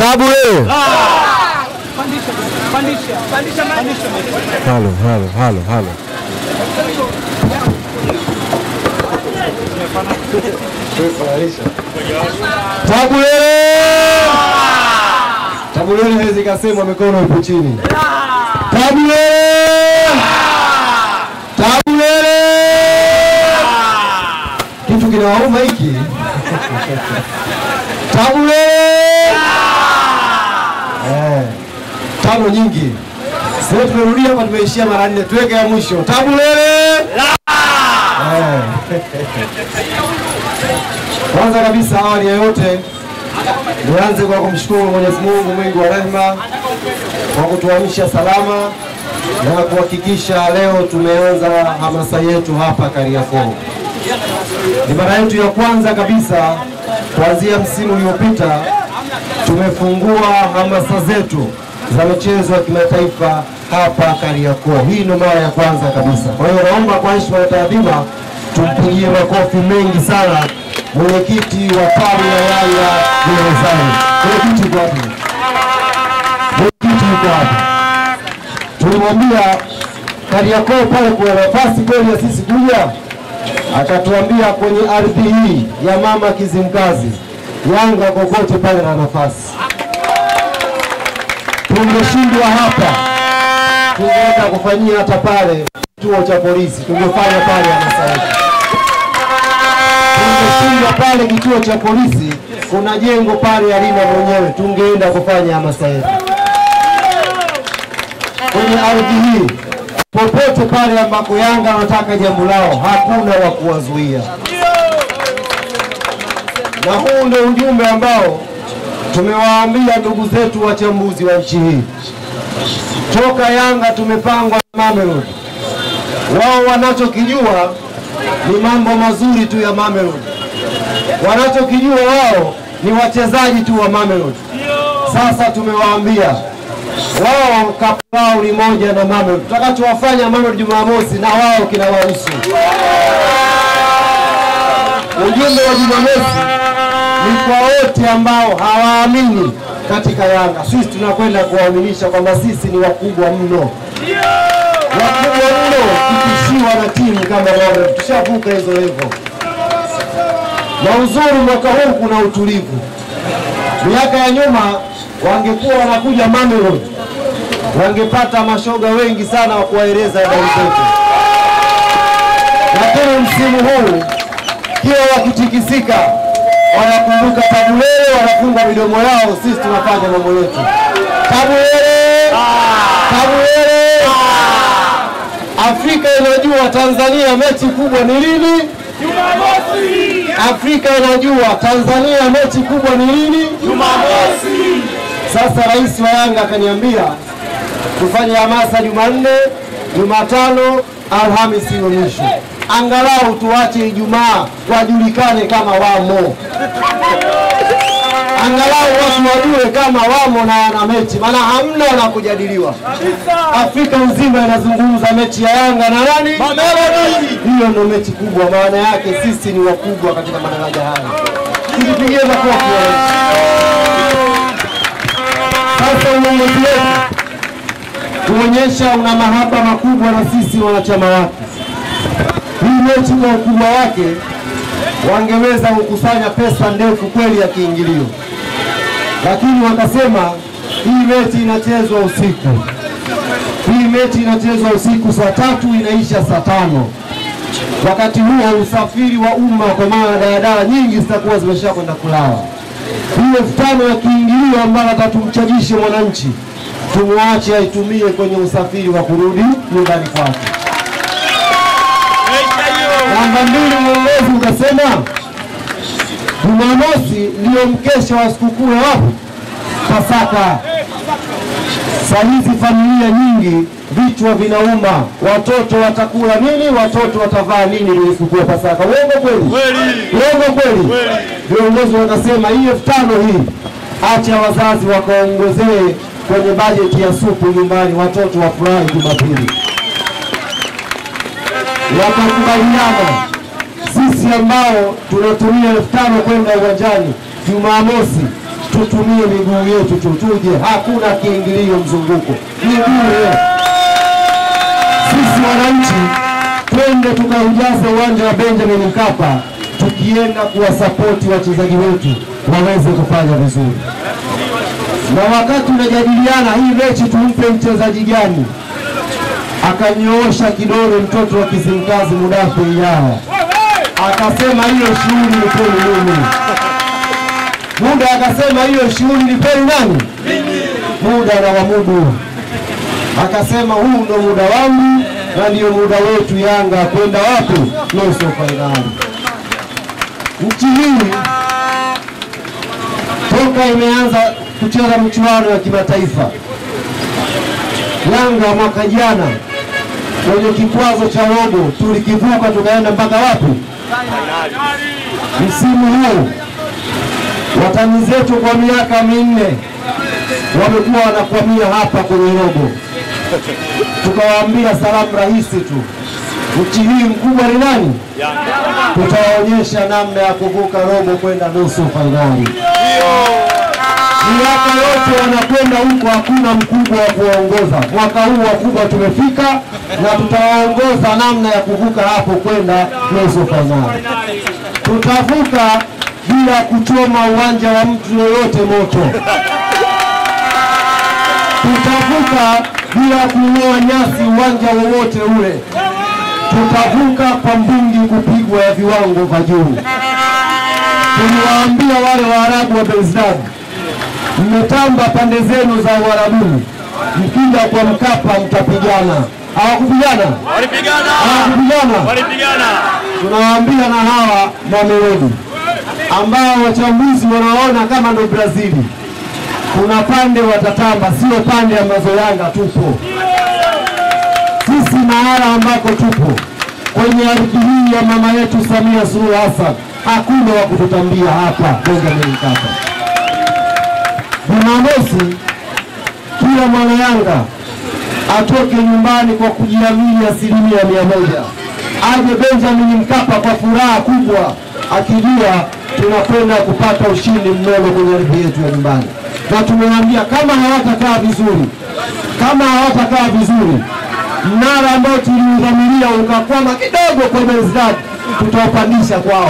Tabu wewe. Halo, halo, halo, halo. Tabu wewe. Tabu wewe hawezi kasema mikono ipo chini. Tabu wewe. Tabu wewe. Kitu kinawauma hiki. Tabu wewe. Eh. Tano nyingi. Sasa tumerudia hapa tumeishia mara nne. Tuweke ya mwisho. Tabu wewe. Eh. Kwanza kabisa awali ya yote nianze kwa kumshukuru Mwenyezi Mungu mwingi wa rehema kwa kutuamsha salama na kuhakikisha leo tumeanza hamasa yetu hapa Kariakoo. Ni mara yetu ya kwanza kabisa kuanzia msimu uliopita tumefungua hamasa zetu za michezo ya kimataifa hapa Kariakoo. Hii ndio mara ya kwanza kabisa. Kwa hiyo naomba kwa heshima na taadhima tumpigie makofi mengi sana mwenyekiti wa tawi la Yanga gerezani. Mwenyekiti yuko wapi? Mwenyekiti yuko wapi? Tulimwambia Kariakoo pale kuna nafasi kweli ya sisi kuja, akatuambia kwenye ardhi hii ya mama Kizimkazi, Yanga kokote pale na nafasi. Tungeshindwa hapa, tungeenda kufanyia hata pale kituo cha polisi, tungefanya pale hamasa yetu tungeshindwa pale kituo cha polisi, kuna jengo pale alina mwenyewe, tungeenda kufanya hamasa yetu kwenye ardhi hii. Popote pale ambako Yanga wanataka jambo lao, hakuna wa kuwazuia, na huu ndio ujumbe ambao tumewaambia ndugu zetu wachambuzi wa nchi hii. Toka Yanga tumepangwa na Mamelodi, wao wanachokijua ni mambo mazuri tu ya Mamelodi. Wanachokijua wao ni wachezaji tu wa Mamelodi. Sasa tumewaambia wao kapu lao ni moja na Mamelodi. Tutakachowafanya Mamelodi Jumamosi na wao kinawahusu. Ujumbe wa Jumamosi ni kwa wote ambao hawaamini katika Yanga. Sisi tunakwenda kuwaaminisha kwamba sisi ni wakubwa mno wakubwa mno kutishiwa na timu kama Mamelodi. Tushavuka hizo level, na uzuri mwaka huu kuna utulivu. Miaka ya nyuma wangekuwa wanakuja Mamelodi, wangepata mashoga wengi sana wa kuwaeleza habari zetu, lakini msimu huu kila wakitikisika wanakumbuka Tabulele, wanafunga midomo yao, sisi tunafanya mambo yetu. Tabulele, Tabulele. Afrika inajua Tanzania mechi kubwa ni lini? Jumamosi. Afrika inajua Tanzania mechi kubwa ni lini? Jumamosi. Sasa rais wa Yanga akaniambia tufanye hamasa Jumanne, Jumatano, Alhamisi iwe mwisho, angalau tuache Ijumaa wajulikane kama wamo angalau watu wajue kama wamo na wana mechi, maana hamna la kujadiliwa. Afrika nzima inazungumza mechi ya Yanga na nani? Mamelodi. Hiyo ndio mechi kubwa, maana yake sisi ni wakubwa katika madaraja haya. Tujipigie makofi wananchi. Sasa uongozi wetu kuonyesha una mahaba makubwa na sisi wanachama wake. Hii mechi kwa ukubwa wake wangeweza kukusanya pesa ndefu kweli ya kiingilio, lakini wakasema hii mechi inachezwa usiku. Hii mechi inachezwa usiku saa tatu inaisha saa tano. Wakati huo usafiri wa umma kwa maana daladala nyingi zitakuwa zimesha kwenda kulala. Hii elfu tano ya kiingilio ambayo atatumchajishe mwananchi, tumwache aitumie kwenye usafiri wa kurudi nyumbani kwake. Namba mbili, uongozi ukasema Jumamosi ndio mkesha wa sikukuu ya wapi? Pasaka. Saa hizi familia nyingi vichwa vinauma, watoto watakula nini? Watoto watavaa nini kwenye sikukuu ya Pasaka? Uongo kweli? Uongo kweli? Viongozi wakasema hii elfu tano hii, acha wazazi wakaongezee kwenye bajeti ya supu nyumbani, watoto wafurahi Jumapili wakakubaliana sisi ambao tunatumia elfu tano kwenda uwanjani Jumamosi tutumie miguu yetu tu, tuje. Hakuna kiingilio mzunguko, ni bure. Sisi wananchi twende tukaujaze uwanja wa Benjamin Mkapa, tukienda kuwasapoti wachezaji wetu waweze kufanya vizuri. Na wakati tunajadiliana hii mechi tumpe mchezaji gani, akanyoosha kidole mtoto wa Kizimkazi Mudafe Yaya akasema hiyo shughuli nipeni mimi. Muda akasema hiyo shughuli nipeni nani? Muda na wamudu akasema huu ndo muda wangu na ndio muda wetu Yanga kwenda wapi? Nusu fainali. Nchi hii toka imeanza kucheza michuano ya kimataifa, Yanga mwaka jana kwenye kikwazo cha robo tulikivuka tukaenda mpaka wapi? Msimu huu watani zetu kwa miaka minne wamekuwa wanakwamia hapa kwenye robo, tukawaambia salamu rahisi tu, nchi hii mkubwa ni nani? Tutawaonyesha namna ya kuvuka robo kwenda nusu fainali. Miaka yote wanakwenda huko, hakuna mkubwa wa kuwaongoza. Mwaka huu wakubwa tumefika, na tutawaongoza namna ya kuvuka hapo kwenda nusu fainali. Tutavuka bila kuchoma uwanja wa mtu yoyote moto. Tutavuka bila kung'oa nyasi uwanja wowote ule. Tutavuka kwa mbungi kupigwa ya viwango vya juu. Tuliwaambia wale Waarabu wa Bezdad, mmetamba pande zenu za Uarabuni, mkija kwa Mkapa mtapigana. Hawakupigana, Walipigana, hawakupigana. walipigana. Tunawaambia na hawa Mamelodi ambao wachambuzi wanaona kama ndo Brazili, kuna pande watatamba, sio pande ambazo Yanga tupo sisi. Mahala ambako tupo kwenye ardhi hii ya mama yetu Samia Suluhu Hassan, hakuna wa kututambia hapa Benjamin Mkapa. Jumamosi kila mwana Yanga atoke nyumbani kwa kujiamini asilimia mia moja, aje Benjamin Mkapa kwa furaha kubwa, akijua tunakwenda kupata ushindi mnono kwenye ardhi yetu ya nyumbani, na tumewaambia kama hawatakaa vizuri, kama hawatakaa vizuri, mnara ambao tuliudhamiria ukakwama kidogo kwa Bezdad, tutaupandisha kwao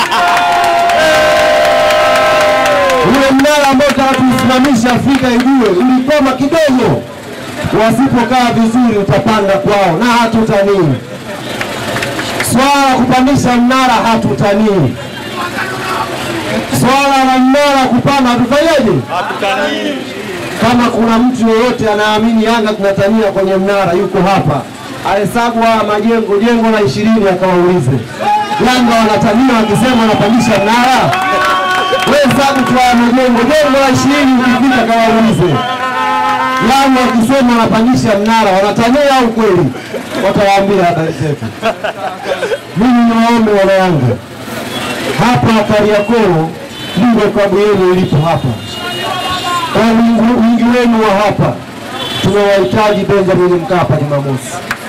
ule mnara ambao utatusimamisha Afrika ijue ulikwama kidogo. Wasipokaa vizuri, utapanda kwao na hatutanii. Swala la kupandisha mnara hatutanii. Swala la mnara kupanda hatufanyeje? Hatutanii. Kama kuna mtu yeyote anaamini Yanga tunatania kwenye mnara, yuko hapa, ahesabu haya majengo, jengo la ishirini, akawaulize Yanga wanatania wakisema wanapandisha mnara. Wewe hesabu tu haya majengo, jengo la ishirini, ukifika kawaulize Yanga wakisema wanapandisha mnara, wanatania au kweli? Watawaambia habari zetu. Mimi niwaombe wana Yanga, hapa Kariakoo ndiko klabu yenu ilipo hapa kwa wingi- wingi wenu wa hapa tunawahitaji Benjamin Mkapa Jumamosi.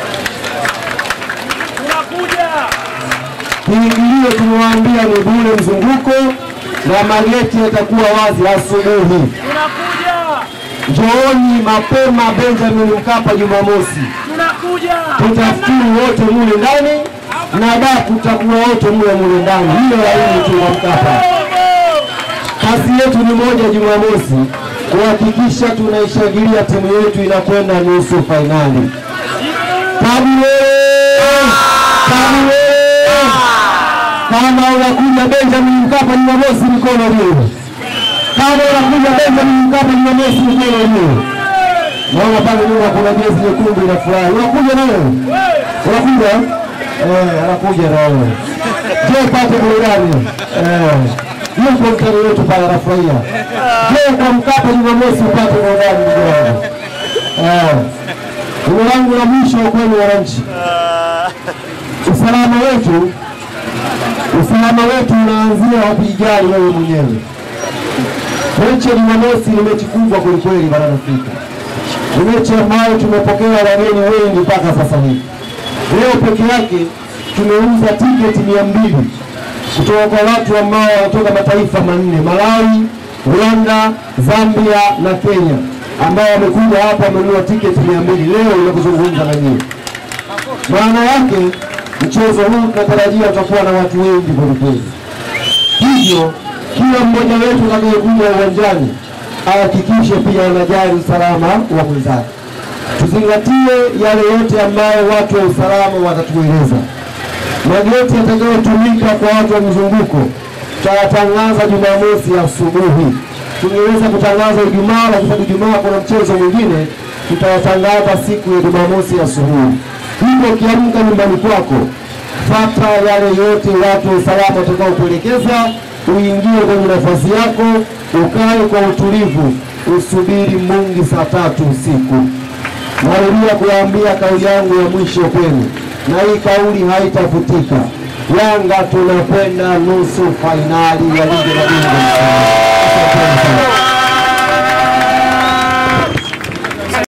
Tunakuja. Kiingilio tumewaambia ni bure mzunguko na mageti yatakuwa wazi asubuhi. Tunakuja. Njooni mapema Benjamin Mkapa Jumamosi, Tunakuja. tutafuturu wote mule ndani na daku tutakuwa wote mule mule ndani. Hiyo laini tu wa Mkapa. Kazi yetu ni moja Jumamosi, kuhakikisha tunaishangilia timu yetu inakwenda nusu fainali. Kabwe! Kabwe! Kama unakuja Benjamin Mkapa Jumamosi, mikono juu. Kama unakuja Benjamin Mkapa Jumamosi, mikono juu. Naona pale nyuma kuna jezi nyekundu inafurahi. Unakuja na wewe? Unakuja? Eh, anakuja na wewe. Je, pate burudani. Eh. Yuko mtani wetu pale anafurahia. Je, kwa Mkapa Jumamosi upate burudani ndugu wangu. Eh. Ndugu langu la mwisho kwenu wananchi. Usalama wetu usalama wetu unaanzia wapigani wewe mwenyewe. Mechi ya Jumamosi ni mechi kubwa kwelikweli barani Afrika. Ni mechi ambayo tumepokea wageni wengi mpaka sasa hivi. Leo peke yake tumeuza tiketi mia mbili kutoka kwa watu ambao wanatoka mataifa manne: Malawi, Rwanda, Zambia na Kenya ambao wamekuja hapa wamenunua tiketi mia mbili leo ili kuzungumza na nyinyi. Maana yake mchezo huu tunatarajia utakuwa na watu wengi kwelikweli, hivyo kila mmoja wetu atakayekuja uwanjani ahakikishe pia anajali usalama wa mwenzake. Tuzingatie yale yote ambayo watu wa usalama watatueleza. Mageti yatakayotumika kwa watu wa mzunguko tutayatangaza Jumamosi asubuhi. Tungeweza kutangaza Ijumaa, lakini sababu Ijumaa kuna mchezo mwingine, tutayatangaza siku ya Jumamosi asubuhi. Hivyo ukiamka nyumbani kwako, fata yale yote watu wa usalama watakaokuelekeza, uingie kwenye nafasi yako, ukae kwa utulivu, usubiri Mungu saa tatu usiku. Narudia kuwaambia kauli yangu ya mwisho kwenu, na hii kauli haitafutika. Yanga tunakwenda nusu fainali ya ligi ya mabingwa. Asanteni sana.